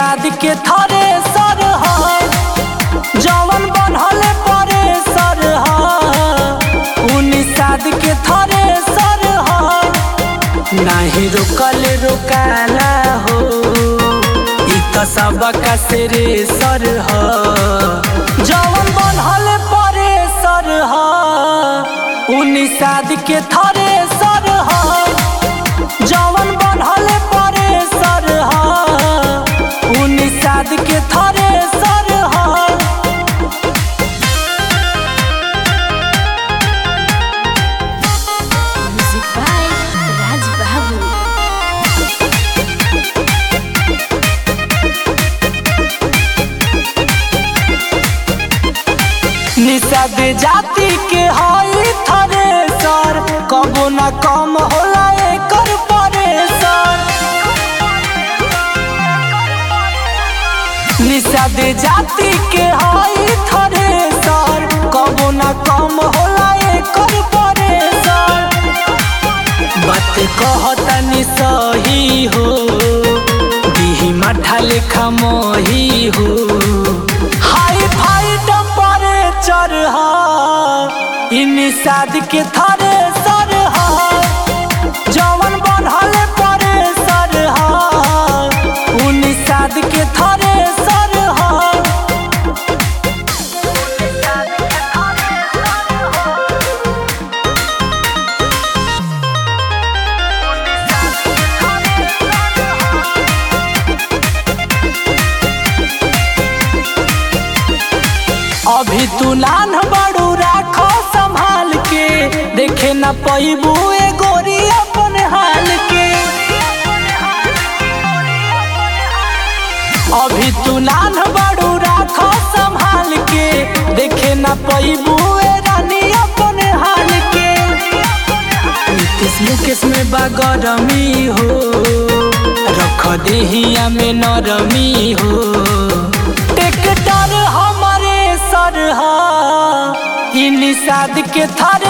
निषाद के थरे सर ह जवन बनल परे सर ह उ निषाद के थरे सर ह नाही रोकल रोकाला हो इ त सबका सिरे सर ह जवन बनल परे सर ह उ निषाद के थरे सर ह जवन बनल परे सर ह उ निषाद के थरे सर ह Music by Raj Babu. Nishad जाति के हई थरे सर कबो न कम होला एकर परेसर निषाद जाति के हई थरे सर कबो न कम होला एकर परेसर बात कहतनी सही हो दिही माठा लेखा मही हो हाई फाई टेम्परेचर ह इ निषाद के थरे सर ह जवन बनल परे सर ह उ निषाद के थरे सर ह अभी तू नान बड़ू राखो संभाल के देखे न पैबू ए गोरी अपन हाल के अभी तू नान बड़ू राखो संभाल के देखे न पैबू ए रानी अपन हाल के नीतीश मुकेश में बागरमी हो रख देहिया में नरमी हो टेक्टर हमारे सर ह इ निषाद के थरे